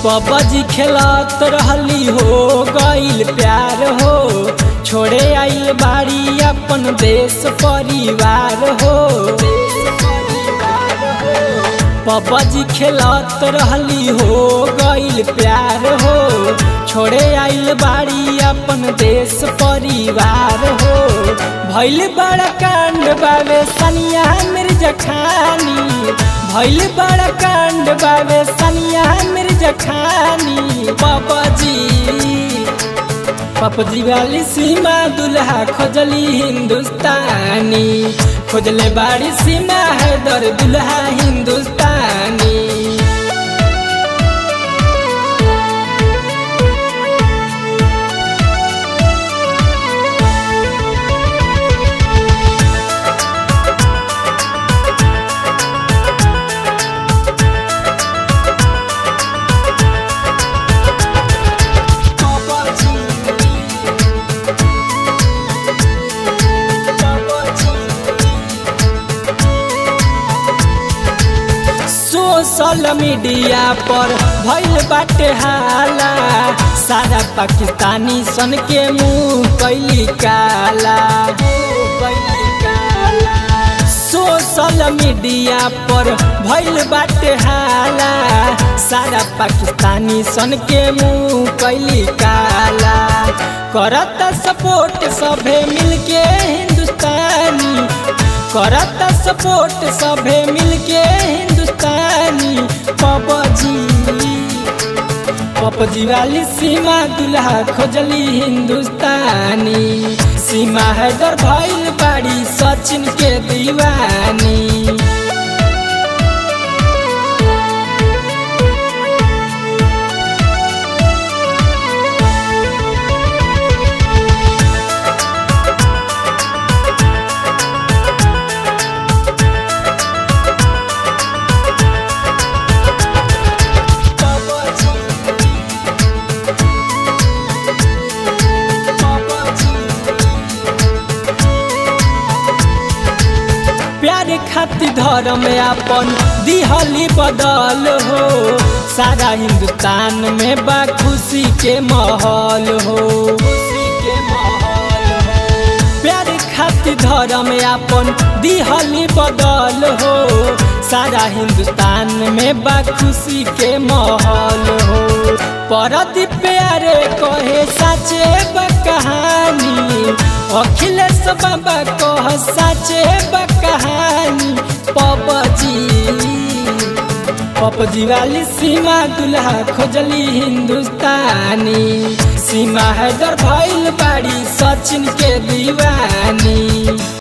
PUBG खेलत रहली हो गईल प्यार हो छोड़े आइल बाड़ी अपन देश परिवार हो पबजी खेलत रहली हो गईल प्यार हो छोड़े आइल बाड़ी अपन देश परिवार हो भैल बड़ा कांड बावे सनिया मिर्जा खानी भैल बड़ा कांड बावे सनिया मिर्जा खानी पबजी पपजी वाली सीमा दुल्हा खोजली हिंदुस्तानी खोजले बाड़ी सीमा है दर दुल्हा हिंदुस्तानी सोशल मीडिया पर भइल बाटे हाला सारा पाकिस्तानी सन के मुंह कैली काला सोशल मीडिया पर भइल बाटे हाला सारा पाकिस्तानी सन के मुंह कैली काला करत सपोर्ट सभे मिलके हिंदुस्तानी करत सपोर्ट सभे मिलके हिंदुस्तानी पबजी पबजी वाली सीमा दुल्हा खोजली हिंदुस्तानी सीमा हैदर भइल बाड़ी सचिन के दीवानी प्यार खातिर धर्म अपन दिहली बदल हो सारा हिंदुस्तान में बा खुशी के माहौल हो प्यार खातिर धर्म अपन दिहली बदल हो सारा हिंदुस्तान में बा खुशी के माहौल हो परदी प्यारे कहे साचे बा कहानी अखिलेश बाबा कह साचे बा कहानी पबजी पबजी वाली सीमा दुल्हा खोजली हिंदुस्तानी सीमा हैदर भइल बाड़ी सचिन के दीवानी